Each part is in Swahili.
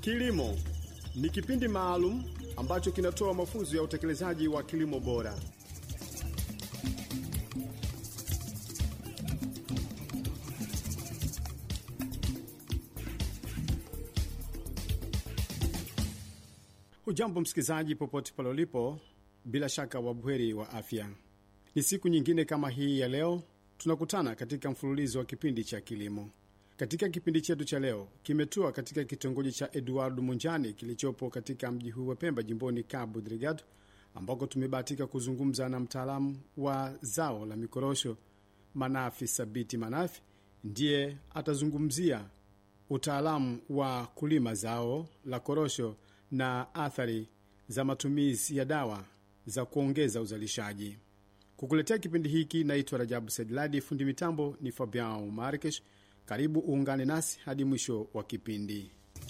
Kilimo ni kipindi maalum ambacho kinatoa mafunzo ya utekelezaji wa kilimo bora. Hujambo msikilizaji, popote pale ulipo, bila shaka wabuheri wa afya. Ni siku nyingine kama hii ya leo tunakutana katika mfululizo wa kipindi cha kilimo. Katika kipindi chetu cha leo kimetua katika kitongoji cha Eduardo Munjani kilichopo katika mji huu wa Pemba, jimboni Cabo Delgado, ambako tumebahatika kuzungumza na mtaalamu wa zao la mikorosho Manafi Sabiti Manafi. Ndiye atazungumzia utaalamu wa kulima zao la korosho na athari za matumizi ya dawa za kuongeza uzalishaji. Kukuletea kipindi hiki naitwa Rajabu Sedladi, fundi mitambo ni Fabian Markesh. Karibu uungane nasi hadi mwisho wa kipindi.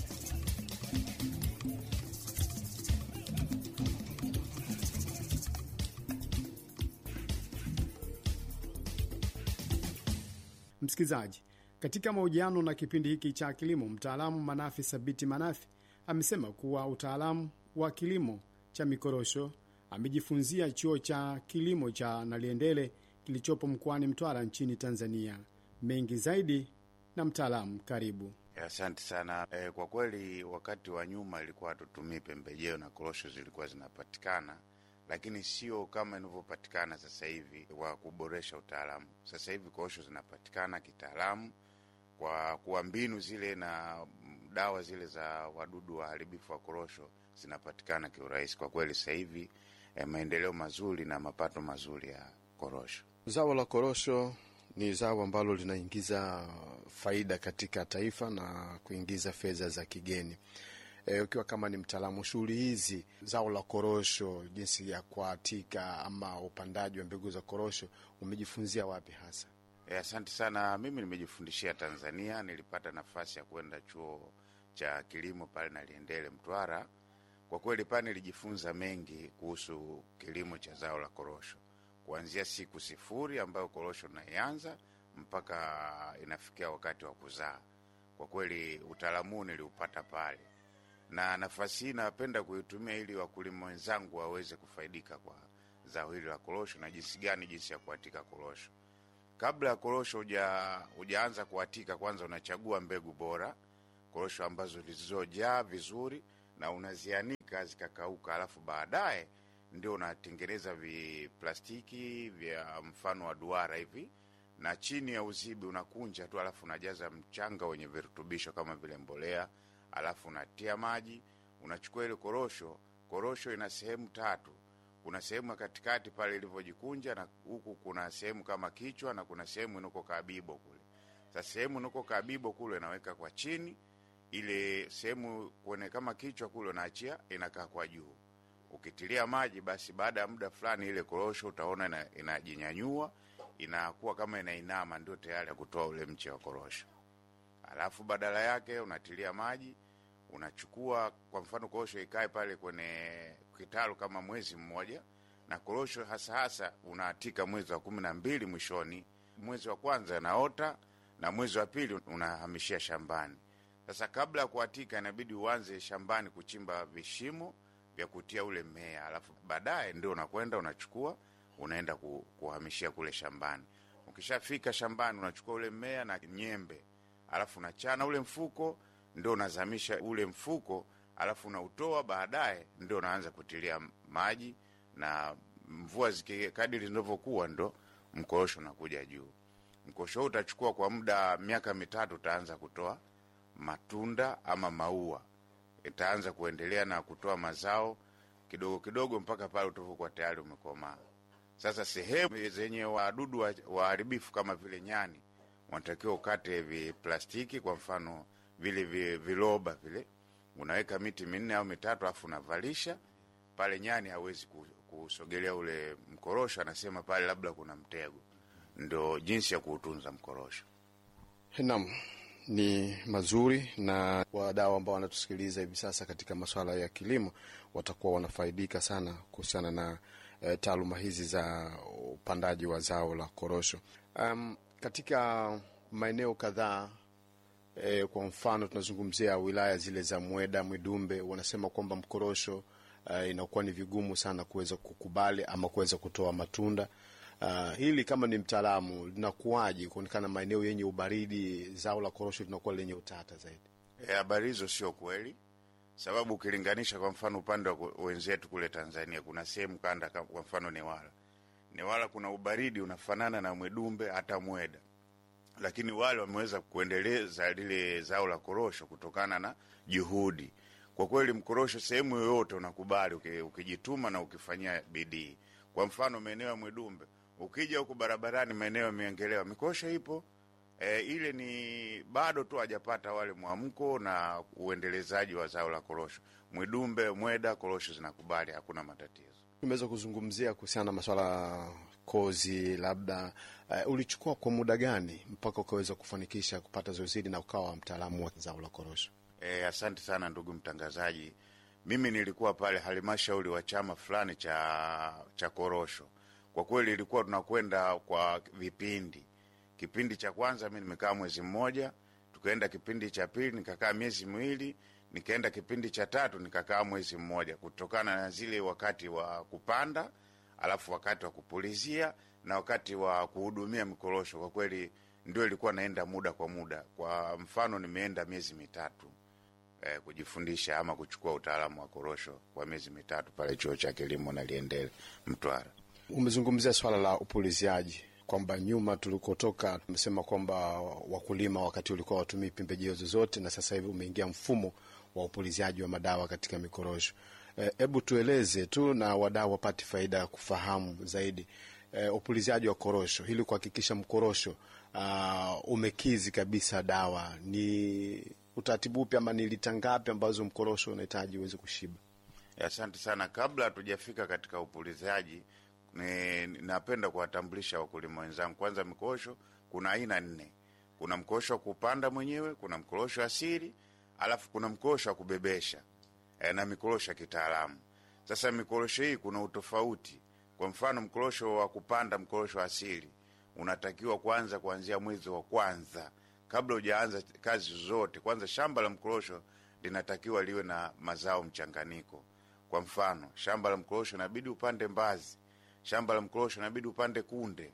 Msikilizaji, katika mahojiano na kipindi hiki cha kilimo, mtaalamu Manafi Sabiti Manafi amesema kuwa utaalamu wa kilimo cha mikorosho amejifunzia chuo cha kilimo cha Naliendele kilichopo mkoani Mtwara nchini Tanzania. Mengi zaidi na mtaalamu, karibu. Asante sana. E, kwa kweli wakati wa nyuma ilikuwa hatutumii pembejeo na korosho zilikuwa zinapatikana, lakini sio kama inavyopatikana sasa hivi wa kuboresha utaalamu. Sasa hivi korosho zinapatikana kitaalamu kwa kuwa mbinu zile na dawa zile za wadudu waharibifu wa korosho zinapatikana kiurahisi. Kwa kweli sasa hivi eh, maendeleo mazuri na mapato mazuri ya korosho. Zao la korosho ni zao ambalo linaingiza faida katika taifa na kuingiza fedha za kigeni. E, ukiwa kama ni mtaalamu shughuli hizi, zao la korosho, jinsi ya kuatika ama upandaji wa mbegu za korosho, umejifunzia wapi hasa? E, asante sana. Mimi nimejifundishia Tanzania, nilipata nafasi ya kwenda chuo cha kilimo pale Naliendele Mtwara. Kwa kweli pale nilijifunza mengi kuhusu kilimo cha zao la korosho, kuanzia siku sifuri ambayo korosho naianza mpaka inafikia wakati wa kuzaa. Kwa kweli utaalamu niliupata pale, na nafasi hii napenda kuitumia ili wakulima wenzangu waweze kufaidika kwa zao hili la korosho na jinsi gani, jinsi ya kuatika korosho. Kabla ya korosho hujaanza kuatika, kwanza unachagua mbegu bora, korosho ambazo zilizojaa vizuri na unazianika zikakauka, alafu baadaye ndio unatengeneza viplastiki vya mfano wa duara hivi, na chini ya uzibi unakunja tu, alafu unajaza mchanga wenye virutubisho kama vile mbolea, alafu unatia maji, unachukua ile korosho. Korosho ina sehemu tatu kuna sehemu ya katikati pale ilivyojikunja, na huku kuna sehemu kama kichwa, na kuna sehemu inako kabibo kule. Sasa sehemu inako kabibo kule naweka kwa chini, ile sehemu kwenye kama kichwa kule unaachia inakaa kwa juu. Ukitilia maji, basi baada ya muda fulani ile korosho utaona inajinyanyua, inakuwa kama inainama, ndio tayari ya kutoa ule mche wa korosho. Alafu badala yake unatilia maji unachukua kwa mfano korosho ikae pale kwenye kitalu kama mwezi mmoja, na korosho hasa hasa unaatika mwezi wa kumi na mbili mwishoni. Mwezi wa kwanza naota na mwezi wa pili unahamishia shambani. Sasa kabla ya kuatika, inabidi uanze shambani kuchimba vishimo vya kutia ule mmea, alafu baadaye ndio unakwenda unachukua unaenda kuhamishia kule shambani. Ukishafika shambani, unachukua ule mmea na nyembe, alafu unachana ule mfuko ndio unazamisha ule mfuko, alafu unautoa. Baadaye ndio unaanza kutilia maji, na mvua zikikadiri zinavyokuwa, ndo mkorosho unakuja juu. Mkorosho huu utachukua kwa muda miaka mitatu, utaanza kutoa matunda ama maua, itaanza kuendelea na kutoa mazao kidogo kidogo mpaka pale utavokuwa tayari umekomaa. Sasa sehemu zenye wadudu waharibifu kama vile nyani, wanatakiwa ukate viplastiki, kwa mfano vile viloba vile, unaweka miti minne au mitatu, alafu unavalisha pale. Nyani hawezi kusogelea ule mkorosho, anasema pale labda kuna mtego. Ndo jinsi ya kuutunza mkorosho. Naam, ni mazuri, na wadau ambao wanatusikiliza hivi sasa katika masuala ya kilimo watakuwa wanafaidika sana kuhusiana na e, taaluma hizi za upandaji wa zao la korosho. Um, katika maeneo kadhaa E, kwa mfano tunazungumzia wilaya zile za Mweda, Mwidumbe, wanasema kwamba mkorosho uh, inakuwa ni vigumu sana kuweza kukubali ama kuweza kutoa matunda. Uh, hili kama ni mtaalamu linakuwaje kuonekana maeneo yenye ubaridi zao la korosho linakuwa lenye utata zaidi? Habari hizo sio kweli, sababu ukilinganisha kwa mfano upande wa wenzetu kule Tanzania, kuna sehemu kanda, kwa mfano Newala, Newala kuna ubaridi unafanana na Mwedumbe hata Mweda, lakini wale wameweza kuendeleza lile zao la korosho kutokana na juhudi. Kwa kweli, mkorosho sehemu yoyote unakubali ukijituma na ukifanyia bidii. Kwa mfano maeneo ya Mwedumbe, ukija huku barabarani, maeneo yameongelewa, mikorosho ipo E, ile ni bado tu hajapata wale mwamko na uendelezaji wa zao la korosho. Mwidumbe, Mweda, korosho zinakubali, hakuna matatizo. Tumeweza kuzungumzia kuhusiana na maswala kozi, labda uh, ulichukua kwa muda gani mpaka ukaweza kufanikisha kupata zoezi hili na ukawa mtaalamu wa zao la korosho? E, asante sana ndugu mtangazaji. Mimi nilikuwa pale halmashauri wa chama fulani cha cha korosho. Kwa kweli ilikuwa tunakwenda kwa vipindi Kipindi cha kwanza mi nimekaa mwezi mmoja, tukaenda kipindi cha pili nikakaa miezi miwili, nikaenda kipindi cha tatu nikakaa mwezi mmoja, kutokana na zile wakati wa kupanda, alafu wakati wa kupulizia na wakati wa kuhudumia mikorosho. Kwa kweli ndio ilikuwa naenda muda kwa muda. Kwa mfano nimeenda miezi mitatu eh, kujifundisha ama kuchukua utaalamu wa korosho kwa miezi mitatu pale chuo cha kilimo na Liendele Mtwara. Umezungumzia swala la upuliziaji kwamba nyuma tulikotoka tumesema kwamba wakulima wakati ulikuwa watumii pembejeo zozote, na sasa hivi umeingia mfumo wa upuliziaji wa madawa katika mikorosho. Hebu e, tueleze tu na wadau wapate faida ya kufahamu zaidi e, upuliziaji wa korosho ili kuhakikisha mkorosho uh, umekizi kabisa dawa. Ni utaratibu upi ama ni lita ngapi ambazo mkorosho unahitaji uweze kushiba? Asante sana. Kabla hatujafika katika upuliziaji ni napenda kuwatambulisha wakulima wenzangu. Kwanza, mikorosho kuna aina nne. Kuna mkorosho wa kupanda mwenyewe, kuna mkorosho asili, alafu kuna mkorosho wa kubebesha e, na mikorosho ya kitaalamu. Sasa mikorosho hii kuna utofauti. Kwa mfano, mkorosho wa kupanda, mkorosho asili unatakiwa kwanza kuanzia mwezi wa kwanza, kabla hujaanza kazi zozote. Kwanza shamba la mkorosho linatakiwa liwe na mazao mchanganyiko. Kwa mfano, shamba la mkorosho inabidi upande mbazi shamba la mkorosho inabidi upande kunde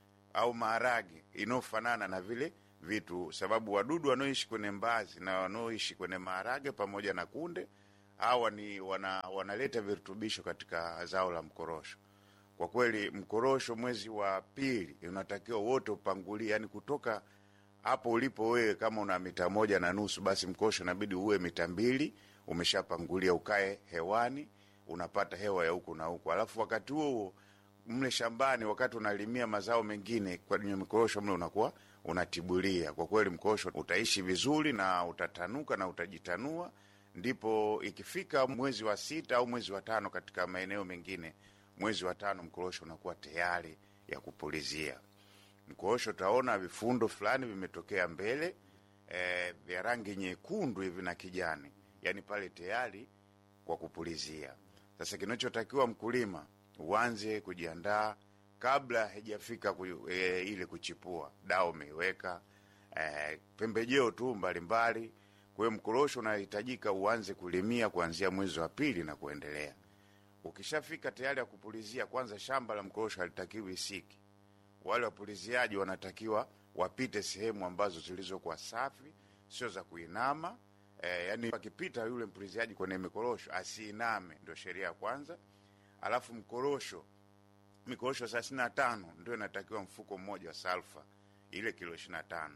au maharage inayofanana na vile vitu, sababu wadudu wanaoishi kwenye mbazi na wanaoishi kwenye maharage pamoja na kunde hawa ni wana, wanaleta virutubisho katika zao la mkorosho. Kwa kweli mkorosho mwezi wa pili unatakiwa wote upangulie, yani kutoka hapo ulipo wewe, kama una mita moja na nusu, basi mkorosho inabidi uwe mita mbili umeshapangulia, ukae hewani, unapata hewa ya huku na huku, alafu wakati huo huo mle shambani wakati unalimia mazao mengine kwenye mikorosho mle unakuwa unatibulia. Kwa kweli mkorosho utaishi vizuri na utatanuka na utajitanua. Ndipo ikifika mwezi wa sita au mwezi wa tano, katika maeneo mengine mwezi wa tano mkorosho unakuwa tayari ya kupulizia. Mkorosho utaona vifundo fulani vimetokea mbele e, vya rangi nyekundu hivi na kijani, yani pale tayari kwa kupulizia. Sasa kinachotakiwa mkulima uanze kujiandaa kabla haijafika ku, e, ile kuchipua. Dawa umeiweka e, pembejeo tu mbalimbali. Kwa hiyo mkorosho unahitajika uanze kulimia kuanzia mwezi wa pili na kuendelea. Ukishafika tayari ya kupulizia, kwanza shamba la mkorosho halitakiwi isiki. Wale wapuliziaji wanatakiwa wapite sehemu ambazo zilizokuwa safi, sio za kuinama. E, yani akipita yule mpuliziaji kwenye mikorosho asiiname, ndio sheria ya kwanza. Alafu mkorosho, mikorosho thelathini na tano ndio inatakiwa mfuko mmoja wa salfa, ile kilo ishirini na tano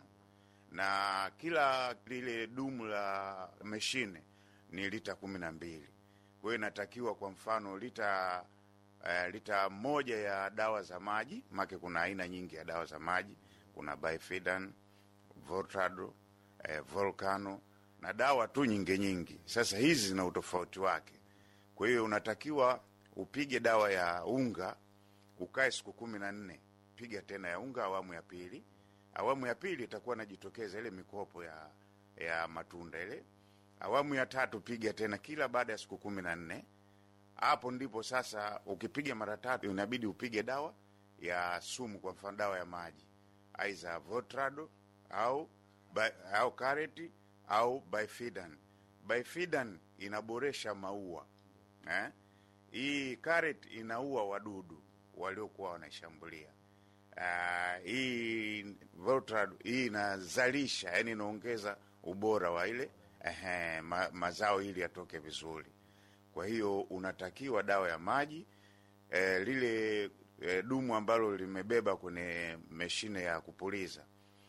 na kila lile dumu la mashine ni lita kumi na mbili. Kwa hiyo inatakiwa kwa mfano lita uh, lita moja ya dawa za maji, make kuna aina nyingi ya dawa za maji, kuna Bifidan, Voltado, eh, Volcano na dawa tu nyingi nyingi. Sasa hizi zina utofauti wake, kwa hiyo unatakiwa upige dawa ya unga ukae siku kumi na nne, piga tena ya unga awamu ya pili. Awamu ya pili itakuwa najitokeza ile mikopo ya ya matunda ile. Awamu ya tatu piga tena kila baada ya siku kumi na nne. Hapo ndipo sasa, ukipiga mara tatu inabidi upige dawa ya sumu, kwa mfano dawa ya maji, aidha Votrado au Bi- au kareti au bifidan. Bifidan inaboresha maua eh? Hii carrot inaua wadudu waliokuwa wanaishambulia. Uh, hii Voltaren hii inazalisha, yani inaongeza ubora wa ile ehe, ma, mazao ili yatoke vizuri. Kwa hiyo unatakiwa dawa ya maji eh, lile eh, dumu ambalo limebeba kwenye mashine ya kupuliza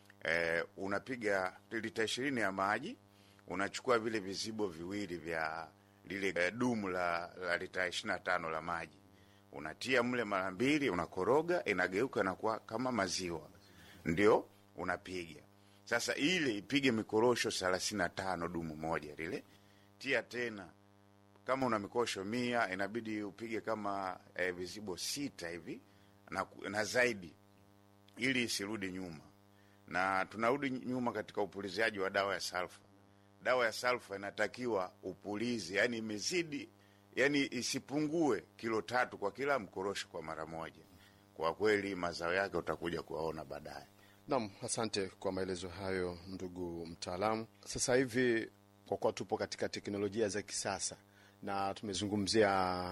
eh, unapiga lita ishirini ya maji, unachukua vile vizibo viwili vya lile eh, dumu la, la lita ishirini na tano la maji unatia mle mara mbili, unakoroga, inageuka inakuwa kama maziwa, ndio unapiga sasa. Ile ipige mikorosho thelathini na tano dumu moja lile, tia tena kama una mikosho mia inabidi upige kama eh, vizibo sita hivi na, na zaidi, ili isirudi nyuma. Na tunarudi nyuma katika upuliziaji wa dawa ya salfa. Dawa ya salfa inatakiwa upulizi, yani imezidi, yani isipungue kilo tatu kwa kila mkorosho kwa mara moja. Kwa kweli mazao yake utakuja kuwaona baadaye. Naam, asante kwa maelezo hayo ndugu mtaalamu. Sasa hivi kwa kuwa tupo katika teknolojia za kisasa na tumezungumzia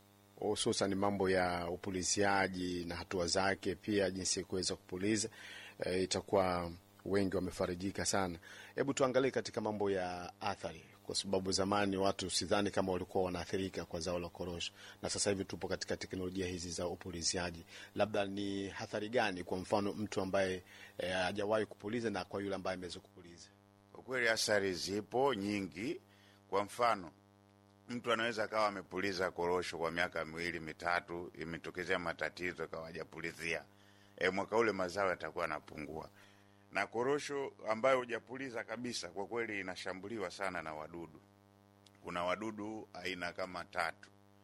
hususan mambo ya upuliziaji na hatua zake, pia jinsi ya kuweza kupuliza e, itakuwa wengi wamefarijika sana. Hebu tuangalie katika mambo ya athari, kwa sababu zamani watu sidhani kama walikuwa wanaathirika kwa zao la korosho, na sasa hivi tupo katika teknolojia hizi za upuliziaji. Labda ni hathari gani, kwa mfano mtu ambaye eh, hajawahi kupuliza na kwa yule ambaye ameweza kupuliza? Kwa kweli athari zipo nyingi. Kwa mfano mtu anaweza akawa amepuliza korosho kwa miaka miwili mitatu, imetokezea matatizo akawa hajapulizia, e, mwaka ule mazao yatakuwa yanapungua. Na korosho ambayo hujapuliza kabisa, kwa kweli inashambuliwa sana na wadudu. Kuna wadudu aina kama tatu.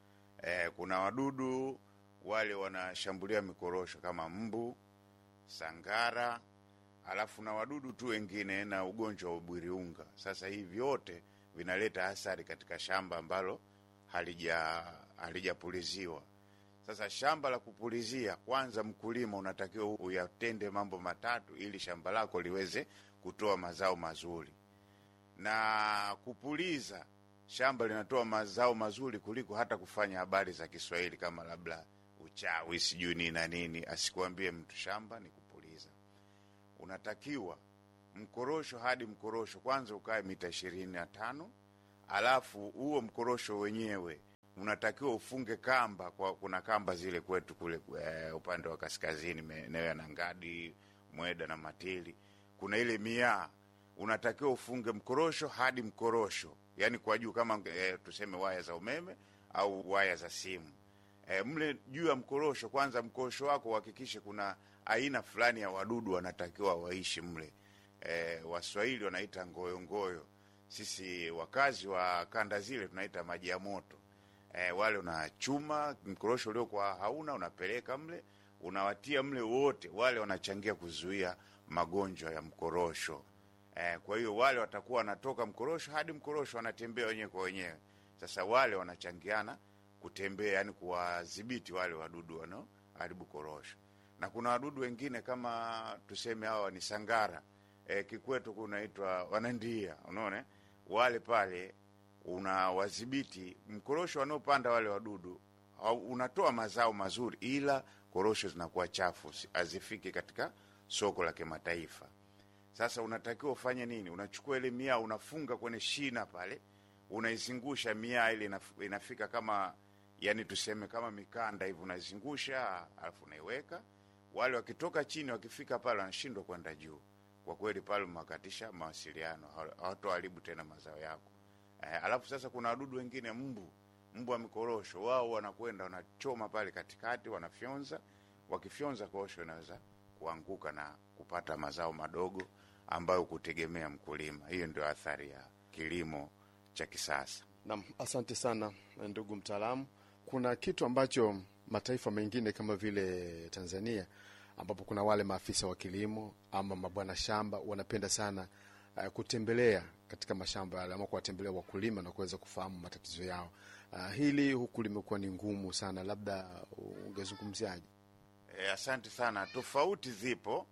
E, kuna wadudu wale wanashambulia mikorosho kama mbu, sangara, alafu na wadudu tu wengine na ugonjwa wa ubwiriunga. Sasa hivi vyote vinaleta athari katika shamba ambalo halija halijapuliziwa. Sasa shamba la kupulizia, kwanza mkulima unatakiwa uyatende mambo matatu ili shamba lako liweze kutoa mazao mazuri. Na kupuliza shamba linatoa mazao mazuri kuliko hata kufanya habari za Kiswahili kama labda uchawi sijui nini na nini. Asikuambie mtu shamba ni kupuliza. Unatakiwa mkorosho hadi mkorosho kwanza ukae mita ishirini na tano alafu huo mkorosho wenyewe unatakiwa ufunge kamba kwa, kuna kamba zile kwetu kule e, upande wa kaskazini maeneo ya Nangadi, Mweda na Matili, kuna ile miaa, unatakiwa ufunge mkorosho hadi mkorosho, yani kwa juu kama e, tuseme waya za umeme au waya za simu e, mle juu ya mkorosho. Kwanza mkorosho wako uhakikishe kuna aina fulani ya wadudu wanatakiwa waishi mle. E, Waswahili wanaita ngoyongoyo, sisi wakazi wa kanda zile tunaita maji ya moto. E, wale unachuma mkorosho uliokuwa hauna unapeleka mle, unawatia mle wote, wale wanachangia kuzuia magonjwa ya mkorosho. E, kwa hiyo wale watakuwa wanatoka mkorosho hadi mkorosho wanatembea wenyewe kwa wenyewe. Sasa wale wanachangiana kutembea, yani kuwadhibiti wale wadudu wanaoharibu korosho. Na kuna wadudu wengine kama tuseme hawa ni sangara e, kikwetu kunaitwa wanandia, unaona wale pale unawadhibiti mkorosho wanaopanda wale wadudu, unatoa mazao mazuri, ila korosho zinakuwa chafu, hazifiki katika soko la kimataifa. Sasa unatakiwa ufanye nini? Unachukua ile miaa unafunga kwenye shina pale, unaizungusha miaa ile inafika kama yani tuseme kama mikanda hivi, unaizungusha alafu unaiweka. Wale wakitoka chini wakifika pale wanashindwa kwenda juu. Kwa kweli pale umewakatisha mawasiliano, hawatoharibu tena mazao yako. Eh, alafu sasa kuna wadudu wengine mbu, mbu wa mikorosho, wao wanakwenda wanachoma pale katikati, wanafyonza. Wakifyonza korosho inaweza kuanguka na kupata mazao madogo ambayo kutegemea mkulima. Hiyo ndio athari ya kilimo cha kisasa. Naam, asante sana ndugu mtaalamu. Kuna kitu ambacho mataifa mengine kama vile Tanzania ambapo kuna wale maafisa wa kilimo ama mabwana shamba wanapenda sana uh, kutembelea katika mashamba yale ama kuwatembelea wakulima na kuweza kufahamu matatizo yao. Uh, hili huku limekuwa ni ngumu sana, labda ungezungumziaje? E, asante sana. Tofauti zipo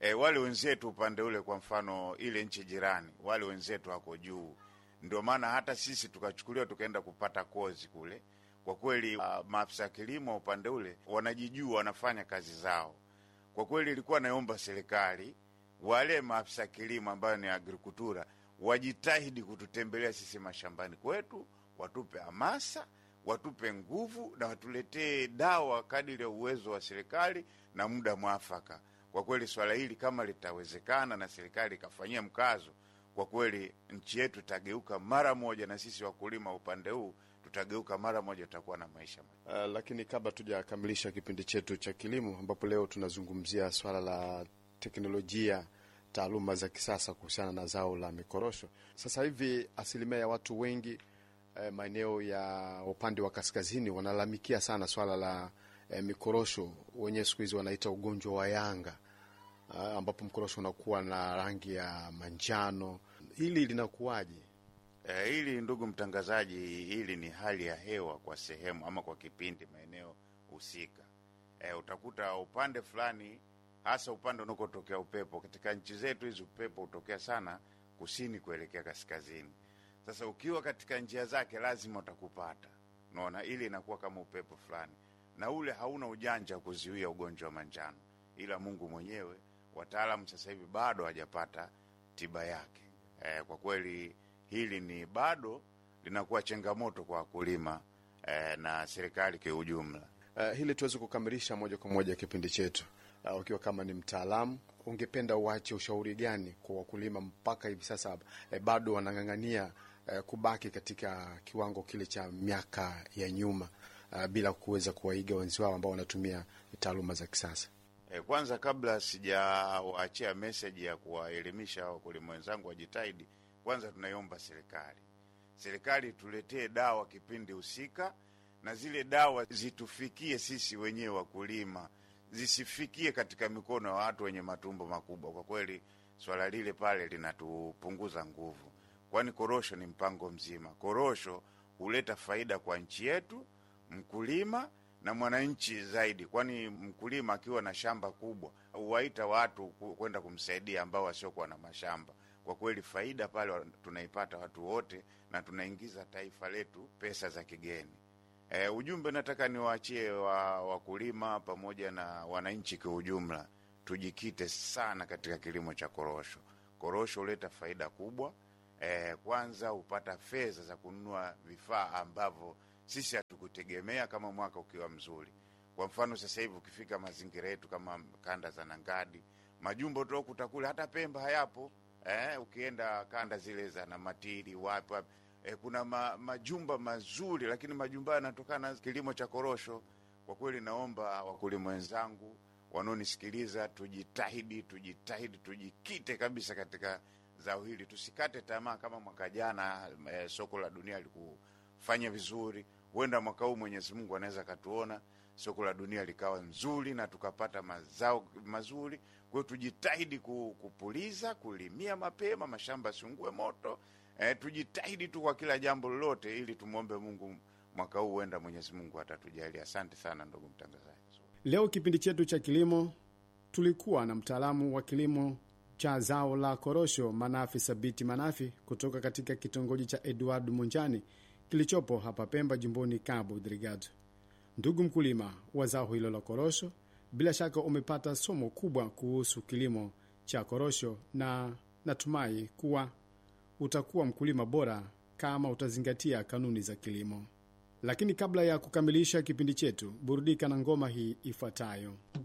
e, wale wenzetu upande ule, kwa mfano ile nchi jirani, wale wenzetu wako juu, ndio maana hata sisi tukachukuliwa tukaenda kupata kozi kule. Kwa kweli uh, maafisa kilimo upande ule wanajijua, wanafanya kazi zao. Kwa kweli ilikuwa naomba serikali wale maafisa kilimo ambayo ni agrikultura wajitahidi kututembelea sisi mashambani kwetu, watupe hamasa, watupe nguvu na watuletee dawa kadiri ya uwezo wa serikali na muda mwafaka. Kwa kweli swala hili kama litawezekana na serikali ikafanyia mkazo, kwa kweli nchi yetu itageuka mara moja, na sisi wakulima upande huu tutageuka mara moja, tutakuwa na maisha Uh, lakini kabla tujakamilisha kipindi chetu cha kilimo, ambapo leo tunazungumzia swala la teknolojia, taaluma za kisasa kuhusiana na zao la mikorosho. Sasa hivi asilimia ya watu wengi eh, maeneo ya upande wa kaskazini wanalalamikia sana swala la eh, mikorosho, wenyewe siku hizi wanaita ugonjwa wa yanga, uh, ambapo mkorosho unakuwa na rangi ya manjano. Hili linakuwaje? E, hili ndugu mtangazaji, hili ni hali ya hewa kwa sehemu ama kwa kipindi maeneo husika. E, utakuta upande fulani, hasa upande unakotokea upepo. Katika nchi zetu hizi upepo hutokea sana kusini kuelekea kaskazini. Sasa ukiwa katika njia zake lazima utakupata, unaona, ili inakuwa kama upepo fulani, na ule hauna ujanja wa kuzuia ugonjwa wa manjano, ila Mungu mwenyewe. Wataalamu sasa hivi bado hajapata tiba yake. E, kwa kweli hili ni bado linakuwa changamoto kwa wakulima eh, na serikali kwa ujumla. Uh, hili tuweze kukamilisha moja kwa moja kipindi chetu. Uh, ukiwa kama ni mtaalamu, ungependa uache ushauri gani kwa wakulima mpaka hivi sasa eh, bado wanang'ang'ania eh, kubaki katika kiwango kile cha miaka ya nyuma uh, bila kuweza kuwaiga wenzi wao ambao wanatumia taaluma za kisasa? Eh, kwanza kabla sijawaachia meseji ya kuwaelimisha wakulima wenzangu wajitahidi, kwanza tunaiomba serikali, serikali tuletee dawa kipindi husika, na zile dawa zitufikie sisi wenyewe wakulima, zisifikie katika mikono ya watu wenye matumbo makubwa. Kwa kweli swala lile pale linatupunguza nguvu, kwani korosho ni mpango mzima. Korosho huleta faida kwa nchi yetu, mkulima na mwananchi zaidi, kwani mkulima akiwa na shamba kubwa huwaita watu kwenda kumsaidia ambao wasiokuwa na mashamba. Kwa kweli faida pale tunaipata watu wote, na tunaingiza taifa letu pesa za kigeni. E, ujumbe nataka niwaachie wa wakulima pamoja na wananchi kwa ujumla, tujikite sana katika kilimo cha korosho. Korosho huleta faida kubwa. E, kwanza hupata fedha za kununua vifaa ambavyo sisi hatukutegemea kama mwaka ukiwa mzuri. Kwa mfano sasa hivi ukifika mazingira yetu kama kanda za Nangadi, majumbo tokuta kule, hata Pemba hayapo. Eh, ukienda kanda zile za Namatiri wapi wapi, eh, kuna ma, majumba mazuri, lakini majumba yanatokana na kilimo cha korosho. Kwa kweli, naomba wakulima wenzangu wanaonisikiliza, tujitahidi, tujitahidi, tujikite kabisa katika zao hili, tusikate tamaa. Kama mwaka jana eh, soko la dunia likufanya vizuri, huenda mwaka huu Mwenyezi Mungu anaweza akatuona soko la dunia likawa nzuri na tukapata mazao mazuri. Kwa hiyo tujitahidi kupuliza, kulimia mapema, mashamba yasiungue moto. E, tujitahidi tu kwa kila jambo lolote, ili tumwombe Mungu mwaka huu, huenda Mwenyezi Mungu atatujalia. Asante sana ndugu mtangazaji. Leo kipindi chetu cha kilimo tulikuwa na mtaalamu wa kilimo cha zao la korosho Manafi Sabiti Manafi kutoka katika kitongoji cha Edward Munjani kilichopo hapa Pemba, jimboni Cabo Delgado. Ndugu mkulima wa zao hilo la korosho, bila shaka umepata somo kubwa kuhusu kilimo cha korosho, na natumai kuwa utakuwa mkulima bora kama utazingatia kanuni za kilimo. Lakini kabla ya kukamilisha kipindi chetu, burudika na ngoma hii ifuatayo.